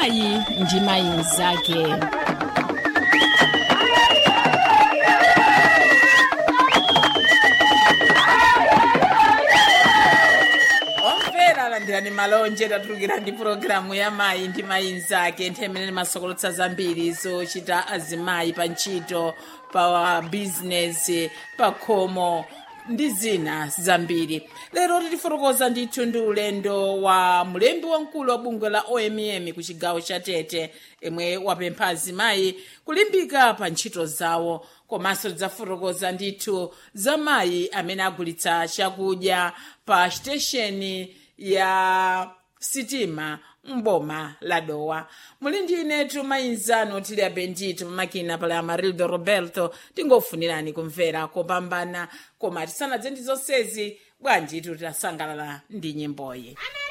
mayi ndi mayi mnzake omvera alandirani malonje tatulukira ndi pulogalamu ya mayi ndi mayi mnzake nthawi imene timasokolotsa zambiri zochita azimayi pa ntchito pa bizinesi pa khomo ndi zina zambiri lero titifotokoza ndithu ndi ulendo wa mlembi wamkulu wa bungwe la omm ku chigawo cha tete imwe wapempha azimayi kulimbika pa ntchito zawo komanso tidzafotokoza ndithu za mayi amene agulitsa chakudya pa sitesheni ya sitima mboma la dowa muli ndi inetu mayinzano tili abendito pamakina pala amarildo roberto tingofunirani kumvera kopambana koma tisanadze ndi zonsezi bwanji tisangalala ndi nyimboyi